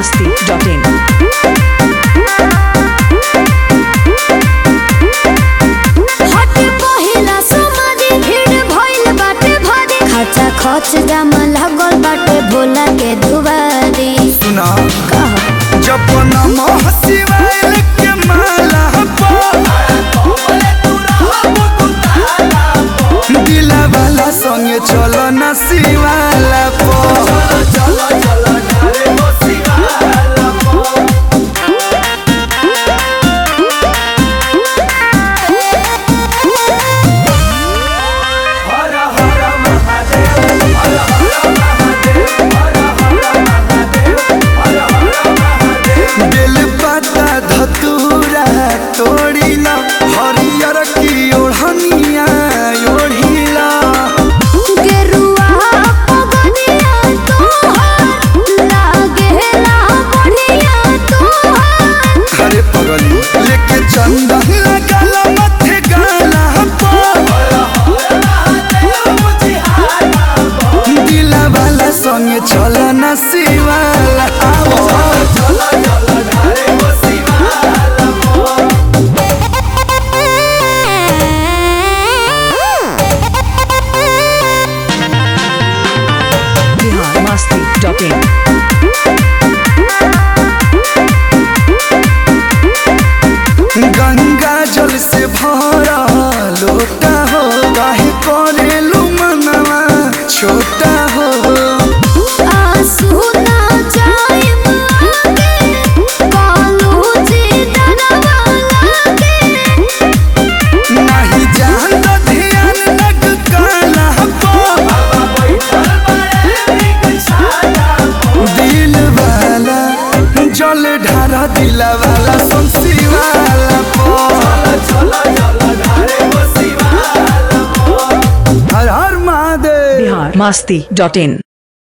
masti.in. हटे पहिला समाधि भीड़ भइल बाटे भारी खर्चा खर्च जामा लागल बाटे भोला के दुबारी सुना कह जब नमः शिवाय के माला दिला वाला संगे चलो न शिवाला पो बेल पत्ता धतूरा तोड़िला हरियर की ओढ़निया ओढ़िला गेरुआ पगनिया तोहार लागेला बढ़िया तोहार अरे पगली लेके चंदन लगाला मथे गाला दिला वाला संगे चलो न शिवाला आवो Bihar masti.in. गंगा जल से भरा लोटा हो काहे करेलू मनवा छोटा हो आंसू ना जाइम आगे कालू जी डरवा लागे नहीं जान तो ध्यान लग काला पो दिल वाला जल ढारा दिल वाला सुनसी वाला पो हर हर महादेव Bihar masti.in.